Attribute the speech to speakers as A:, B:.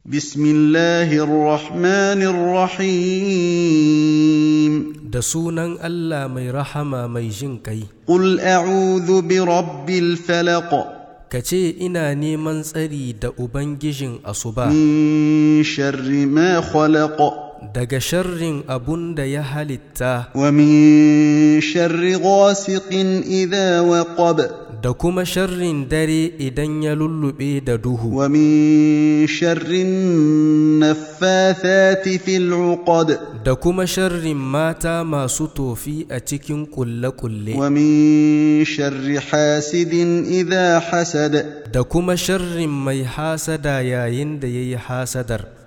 A: بسم الله الرحمن الرحيم
B: da sunan Allah mai rahama mai jin kai
A: قل أعوذ برب الفلق
B: ka ce ina neman tsari da ubangijin asuba
A: من شر ما خلق
B: daga sharrin abun da ya halitta
A: ومن شر غاسق إذا وقب
B: da kuma sharrin dare idan ya lullube da duhu
A: ومن شر النفاثات في العقد
B: da kuma sharrin mata masu tofi a cikin kulle-kulle
A: ومن شر حاسد إذا حسد
B: da kuma sharrin mai hasada yayin da ya yi hasadar